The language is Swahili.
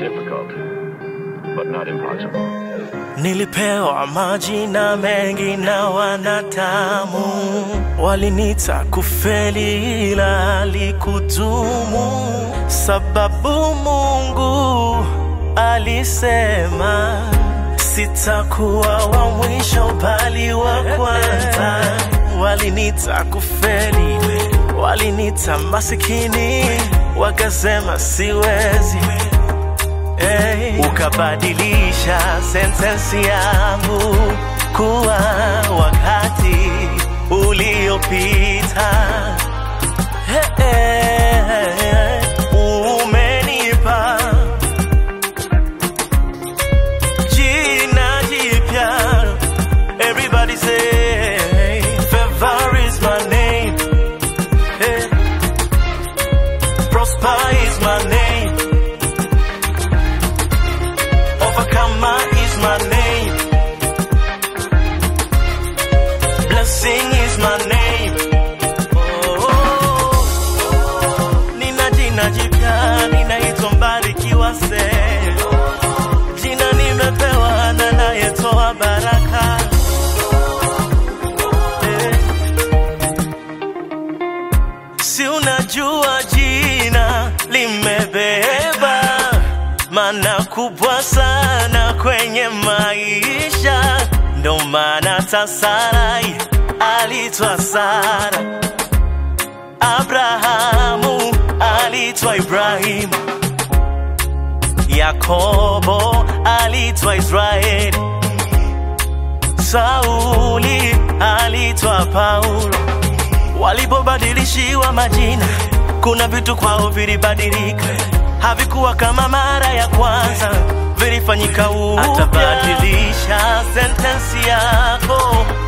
difficult, but not impossible. Nilipewa majina mengi na wanadamu, walinita kufeli ila likudumu, sababu Mungu alisema sitakuwa wa mwisho bali wa kwanza. Walinita kufeli, walinita masikini, wakasema siwezi Hey, ukabadilisha sentensi yangu kuwa wakati uliopita. Hey, hey, hey, umenipa jina jipya. Everybody say favor is my name. Hey, prosper is my name. Overcomer is my name. Blessing is my name. Oh, nina jina jipya, ninaitwa Mbarikiwa se. Jina nimepewa na nayetoa baraka. Eh. Si unajua jina limebeba maana kubwa sana kwenye maisha, ndo maana hata Sarai alitwa Sara, Abrahamu alitwa Ibrahimu, Yakobo alitwa Israeli, Sauli alitwa Paulo. Walipobadilishiwa majina, kuna vitu kwao vilibadilika, havikuwa kama mara ya kwanza, vilifanyika upya. Atabadilisha sentensi yako